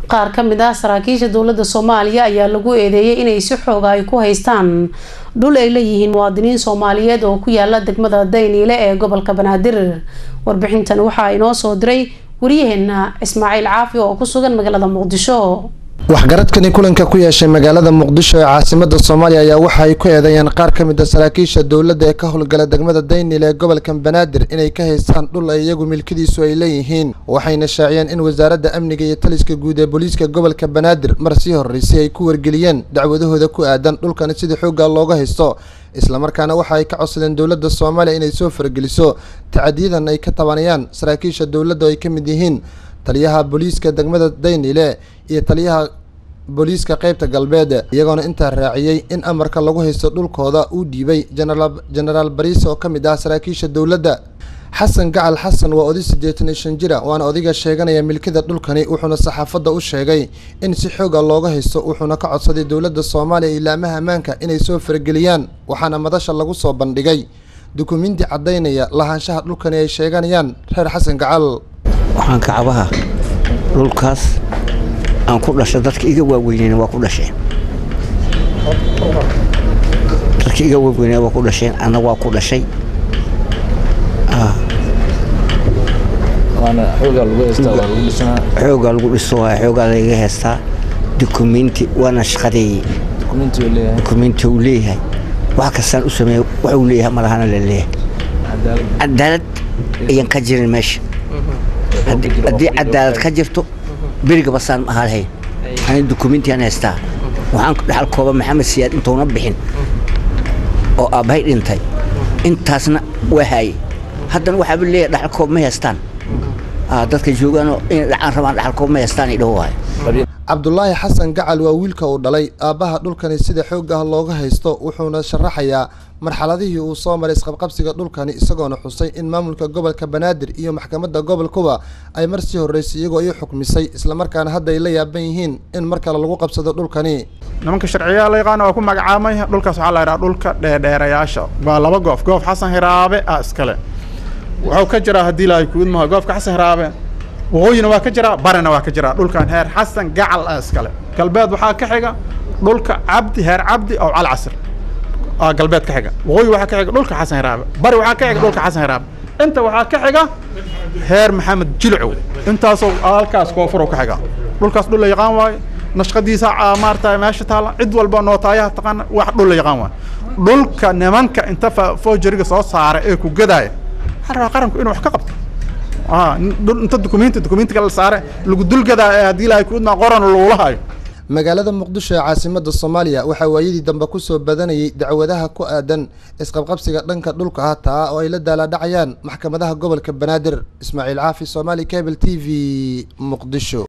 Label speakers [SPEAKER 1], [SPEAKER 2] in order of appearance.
[SPEAKER 1] qaar ka mid ah saraakiisha dowladda soomaaliya ayaa lagu eedeeyay inay si xooga ay ku haystaan dhul ay leeyihiin muwaadiniin soomaaliyeed oo ku yaala degmada dayniile ee gobolka banaadir warbixintan waxaa inoo soo diray waryaheena ismaaciil caafi oo ku sugan magaalada muqdisho
[SPEAKER 2] waxgaradkani kulanka ku yeeshay magaalada muqdisho ee caasimada soomaaliya ayaa waxa ay ku eedeeyeen qaar ka mid a saraakiisha dowladda ee ka howlgala degmada daynil ee gobolka banaadir inay ka haystaan dhul ay iyagu milkidiisu ay leeyihiin waxayna shaaciyeen in wasaaradda amniga iyo taliska guud ee booliiska gobolka banaadir mar sii horreysay ay ku wargeliyeen dacwadahooda ku aadan dhulkani sidii xoogga looga haysto islamarkaana waxa ay ka codsadeen dowladda soomaaliya inay soo fargeliso tacadiyadan ay ka tabanayaan saraakiisha dowladda oo ay ka mid yihiin taliyaha booliiska degmada daynile iyo taliyaha booliiska qeybta galbeed iyagoona intaa raaciyey in amarka lagu haysto dhulkooda uu dhiibay genaraal bariis oo ka mid ah saraakiisha dowladda xasan gacal xasan waa oday siddeetan iyo shan jira waana odiga sheeganaya milkida dhulkani wuxuuna saxaafadda u sheegay in si xooga looga haysto wuxuuna ka codsaday dowladda soomaaliya iyo ilaamaha ammaanka inay soo farageliyaan waxaana madasha lagu soo bandhigay dukumiinti caddaynaya lahaanshaha dhulkani ay sheeganayaan reer xasan gacal
[SPEAKER 3] waxaan kacabaha dhulkaas aan ku dhashay dadka iga waaweyneen waa ku dhasheen dadka iga waaweyneen waa ku dhasheen anna waa ku dhashay xoogaa lagu dhiso xoogaa lagaga heestaa dukumiinti waana shaqadeeyey dukumiinti uu leeyahay wax kastaan u sameeya wax uu leeyahay malahana la leeyahay cadaalad ayaan ka jirin meesha haddii cadaalad ka jirto beriga basaan ma ahaa lahayn ani dukumiintiaan haystaa waxaan dhaxal kooba maxamed siyaad intuuna bixin oo aabbahay dhintay intaasna waa haayey haddana waxaaba leeyahay dhaxal koob ma haystaan dadka joogaanoo inay dhacaan rabaan dhaxal koob ma haystaan idhaho waayo
[SPEAKER 2] cabdulaahi xasan gacal waa wiilka uu dhalay aabbaha dhulkani sida xoog ah looga haysto wuxuuna sharaxayaa marxaladihii uu soo maray isqabqabsiga dhulkani isagoona xusay in maamulka gobolka banaadir iyo maxkamadda gobolkuba ay mar sii horreysay iyagoo ii xukmisay islamarkaana hadda ay la yaaban yihiin in mar kale lagu qabsado dhulkani
[SPEAKER 4] nimanka sharciyaha la yaqaana waa ku magacaamay dhulkaas waxaa la yidhaha dhulka dheerdheerayaasha waa laba goof goof xasan hiraabe ah iskale wuxuu ka jiraa haddii ilaahay kuud maha goofka xasan hiraabe waqooyina waa ka jiraa barina waa ka jiraa dhulkan heer xasan gacal ah iskale galbeed waxaa ka xiga dhulka cabdi heer cabdi oo cal casir galbeed ka xiga waqooyi waxaa ka xiga dhulka xasan hiraabe bari waxaa ka xiga dhulka xasan hiraabe inta waxaa ka xiga heer maxamed jilcow intaasoo halkaas koonfur ka xiga dhulkaas dhul la yaqaan waaye nashqadiisa maarata meesha taala cid walba nootaayaha taqaana wax dhul la yaqaan waaye dhulka nimanka inta foojariga soo saara ee ku gadaaya waxaa rabaa qaranku inuu wax ka qabto inta dukumiinti dukumiintiga la saare lagu dulgadaa ee haddii ilaahay kuudmaa qoran lagula hayo
[SPEAKER 2] magaalada muqdisho ee caasimada soomaaliya waxaa waayadii dambe kusoo badanayay dacwadaha ku aadan isqabqabsiga dhanka dhulka ah taa oo ay la daalaadhacayaan maxkamadaha gobolka banaadir ismaaciil caafi somaali cable t v muqdisho